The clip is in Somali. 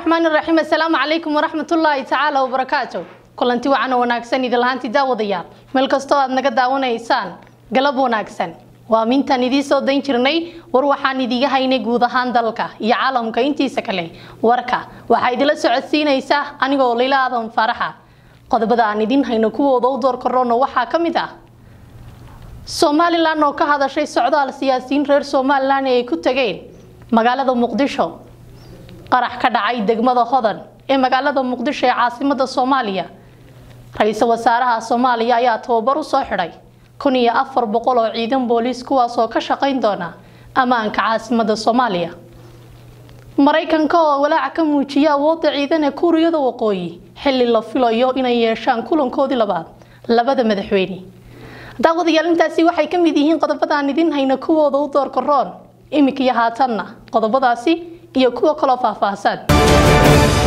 raxmaani raxiim assalaamu calaykum waraxmatullaahi tacaala wabarakaatu kulanti wacan oo wanaagsan idinlahaantii daawadayaal meel kastoo aad naga daawanaysaan galab wanaagsan waa mintaan idiin soo dayn jirnay war waxaan idiga haynay guud ahaan dalka iyo caalamka intiisa kale warka waxaa idila socodsiinaysa anigoo layla aadan faaraxa qodobada aan idin hayno kuwooda u door korona waxaa ka mid ah somalilan oo ka hadashay socdaal siyaasiyiin reer somalilan ee ay ku tageen magaalada muqdisho qarax ka dhacay degmada hodan ee magaalada muqdisho ee caasimada soomaaliya ra-iisul wasaaraha soomaaliya ayaa tababar u soo xidhay kun iyo afar boqol oo ciidan booliis kuwaasoo ka shaqayn doona ammaanka caasimada soomaaliya maraykanka oo walaaca ka muujiya awoodda ciidan ee kuuriyada waqooyi xilli la filayo inay yeeshaan kulankoodii labaad labada madaxweyne daawadayaal intaasi waxay ka mid yihiin qodobada aan idin hayna kuwooda u door karoon iminka iyo haatanna qodobadaasi iyo kuwa kaloo faahfaahsan